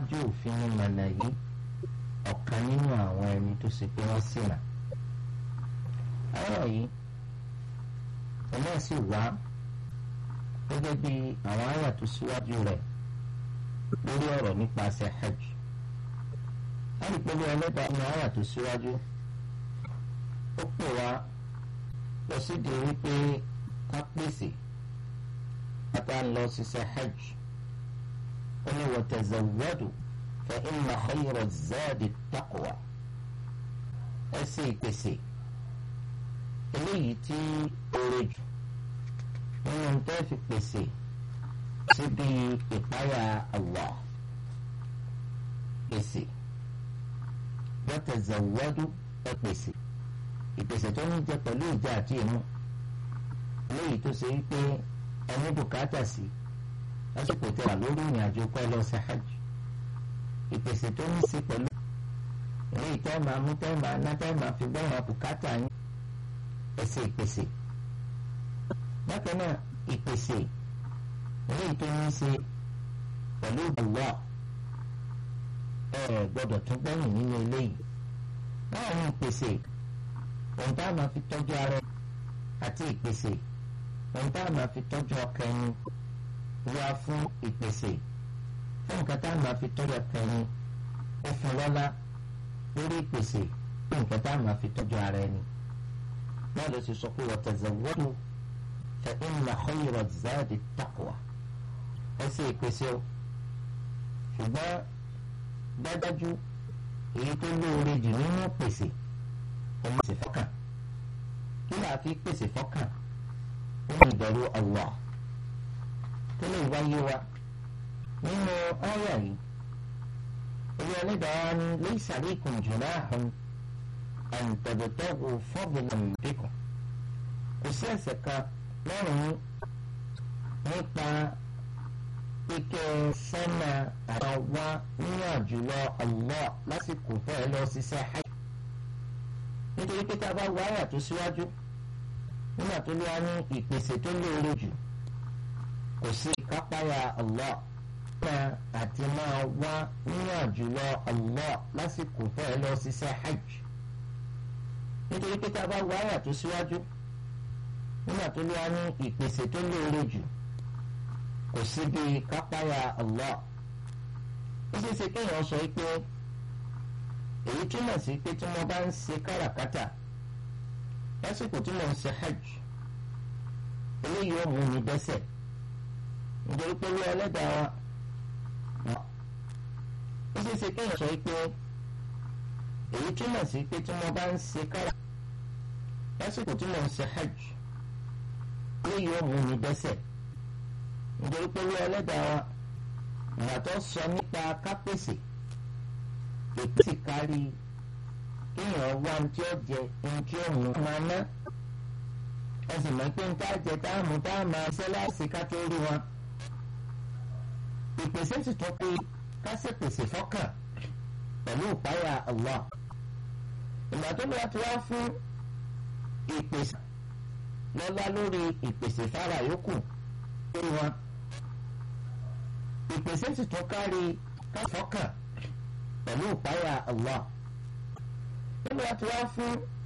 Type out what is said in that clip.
tí òfin ní mànà yìí ọ̀kan nínú àwọn ẹni tó ṣe pé wọ́n ṣìnà. ọ̀rọ̀ yìí ọ̀nà sì wá gẹ́gẹ́ bí àwọn àyà tó síwájú rẹ̀ lórí ọ̀rọ̀ nípasẹ̀ hajj. láti pẹ̀lú ẹlẹ́dàá ní àyà tó síwájú ó pè wá lọ sídìí wípé ká pèsè pátá ń lọ ṣiṣẹ́ hajj. ó ní wa tazawwadu fa inna khayra zadi taqwa ẹ ṣe ìpèsè eléyìí tí oore jù nínú tó fi pèsè síbi ìpáyà Allah pèsè wa tazawwadu ẹ pèsè ìpèsè tó ń jẹ pẹ̀lú ìjà àti ìmú eléyìí tó ṣe wípé ẹni bùkátà sí lásìkò tẹ wà lórí ìrìn àjò pẹ́ lọ sí hajj ìpèsè tó ní sí pẹ̀lú eléyìí tẹ́ máa mú tẹ́ máa ná tẹ́ máa fi gbọ́ràn bùkátà yín ẹsẹ̀ ìpèsè bákan náà ìpèsè eléyìí tó ní ṣe pẹ̀lú Allah ẹ gbọ́dọ̀ tún gbẹ̀yìn nínú eléyìí báwo ni ìpèsè ohun tá a máa fi tọ́jú ara àti ìpèsè ohun tá a máa fi tọ́jú ọkàn ẹni wá fún ìpèsè fún nǹkan tá a máa fi tọ́jú ọkàn ẹni ó fún lọ́lá lórí ìpèsè fún nǹkan tá a máa fi tọ́jú ara ẹni. náà ló ti sọ pé wa tazawwadu fa inna khayra zadi taqwa ẹ ṣe ìpèsè o ṣùgbọ́n dájájú èyí tó lóore jù nínú pèsè ẹ má ṣe fọ́kàn kí là á fi pèsè fọ́kàn ó ní ìbẹ̀rù Allah tó lè wáyé wa nínú ọ̀rọ̀ yìí olú ẹlẹ́dàá ni laysa alaykum junahun an tabtaghu fadlan bikum kò sí ẹ̀ṣẹ̀ kan lọ́rùn nípa pípẹ́ sẹ́nà àwọn wá nínú àjùlọ Allah lásìkò fẹ́ẹ́ lọ ṣiṣẹ́ hajj nítorí pé tá a bá wá àyà tó síwájú nígbà tó lé wa ní ìpèsè tó lóore jù kò sí kápáyà Allah náà àti máa wá nínú àjùlọ Allah lásìkò fẹ́ẹ́ lọ ṣiṣẹ́ hajj nítorí pé tá a bá wá àyà tó síwájú nígbà tó lé wa ní ìpèsè tó lóore jù kò sí bí kápáyà Allah ó ṣeé ṣe kéèyàn sọ pé èyí túmọ̀ sí pé tí mo bá ń ṣe káràkátà lásìkò tí mo ń ṣe hajj eléyìí ó mú mi dẹ́ṣẹ̀ nítorí pé wí ẹlẹ́dàá wa ó ṣeé ṣe kéèyàn sọ pé èyí túmọ̀ sí pé tí mo bá ń ṣe káràkátà lásìkò tí mo ń ṣe hajj eléyìí ó mú mi dẹ́ṣẹ̀ nítorí pé wí ẹlẹ́dàá wa ìgbà tó sọ nípa kápẹ́sì ètí kárí kéèyàn wá ní tí ó jẹ ní tí ó mú máa ná ẹ sì mọ̀ pé ní tá a jẹ tá a mú tá a máa ṣe láìsí ká tó rí wọn. ìpèsè sì tún pé ká sì pèsè fọ́kàn pẹ̀lú ìpáyà Allah. ìgbà tó lọ́wọ́ ti wá fún ìpèsè lọ́lá lórí ìpèsè fara yòókù lórí wọn. ìpèsè sì tún kárí ká fọ́kàn pẹ̀lú ìpáyà Allah. Nínú àti wá fún